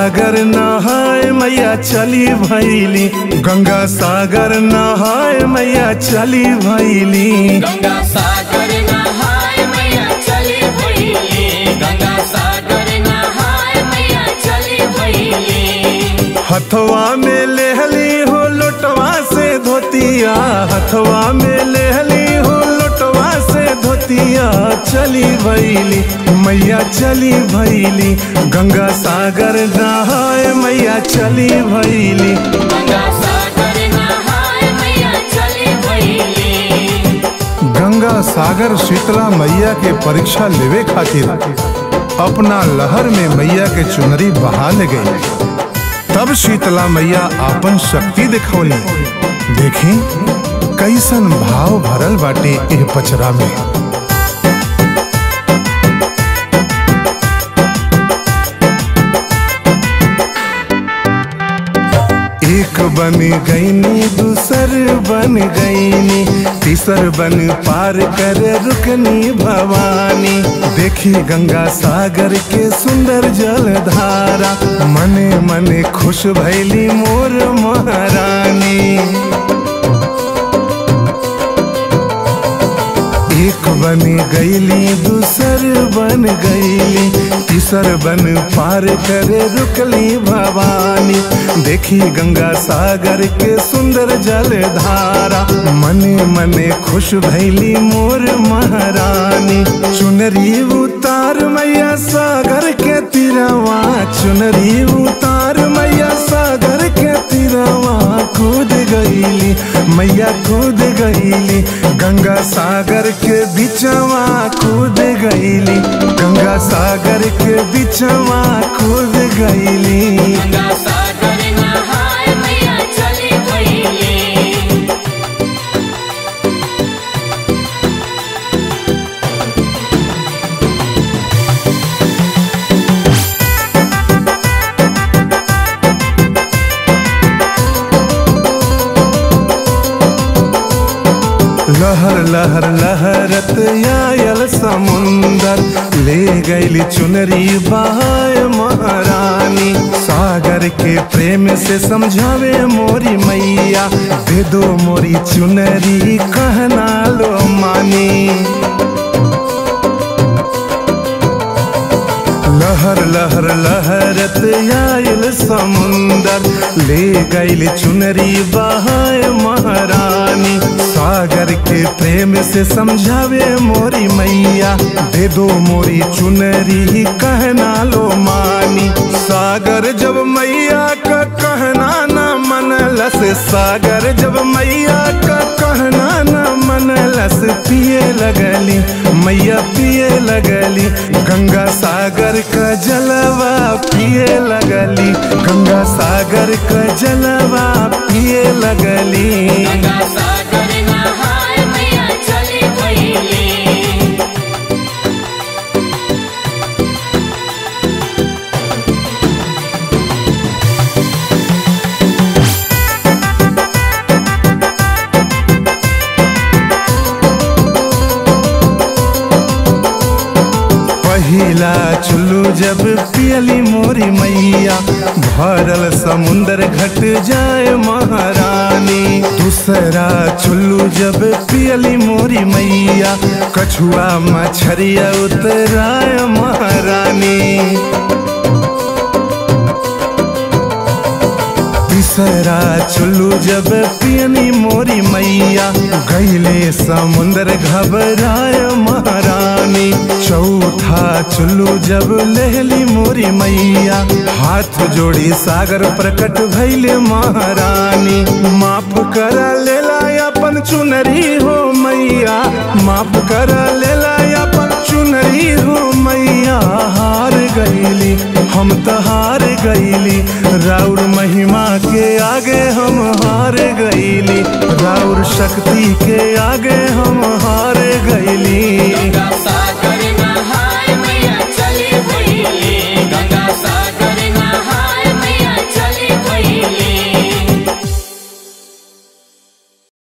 सागर नहाय मैया चली भैली गंगा सागर नहाय मैया चली भैली गंगा सागर नहाय मैया चली भइली गंगा सागर नहाय मैया चली भइली हथवा में लेहली हो लोटवा से धोतिया हथवा में लेहली हो लोटवा से धोतिया चली भैली मैया चली भैली गंगा सागर नहाय मैया चली भैली गंगा सागर नहाय मैया चली भइली गंगा सागर शीतला मैया के परीक्षा लेवे खातिर अपना लहर में मैया के चुनरी बहा ले गई तब शीतला मैया आपन शक्ति दिखौली देखी कैसन भाव भरल बाटे एह पचरा में एक बन गईनी दूसर बन गईनी तीसर बन पार कर रुकनी भवानी देखी गंगा सागर के सुंदर जलधारा मने मने खुश भैली मोर महारानी एक बन गईली दूसर बन गईली तीसर बन पार करे रुकली भवानी देखी गंगा सागर के सुंदर जलधारा मने मने खुश भैली मोर महारानी चुनरी उतार मैया सागर के तिरवा चुनरी उतार मैया सागर के तिरवा कूद गईली मैया कूद गईली गंगा सागर के बिचवा कूद गईली गंगा सागर के बिचवा कूद गईली गंगा सागर नहाय मैया चली भइली लहर लहर लहरत आयल समुंदर ले गईली चुनरी बहाय महारानी सागर के प्रेम से समझावे मोरी मैया दे दो मोरी चुनरी कहना लो मानी लहर लहर लहरत आयल समुंदर ले गईल चुनरी बहाय महारानी सागर के प्रेम से समझावे मोरी मैया दे दो मोरी चुनरी कहना लो मानी सागर जब मैया का कहना ना मनलस सागर जब मैया का कहना ना मनलस पिए लगली मैया पिए लगली गंगा सागर का जलवा पिए लगली गंगा सागर का जलवा पिए लगली गंगा सागर नहाय मैया चली भइली पहिला चुल्लू जब पियली मोरी मैया भरल समुंदर घट जाए महारानी दूसरा चुल्लू जब पियली मोरी मैया कछुआ मछरिया उतराय महारानी तीसरा चुल्लू जब पियनी मोरी मैया गईले समुंदर घबराय महारानी चौथा चुल्लू जब लेहली मोरी मैया हाथ जोड़ी सागर प्रकट भैले महारानी माफ कर लेला अपन चुनरी हो मैया माफ कर लेला अपन चुनरी हो मैया हार गईली हम तो हार गईली राउर महिमा के आगे हम हार गईली राउर शक्ति के आगे हम हार गईली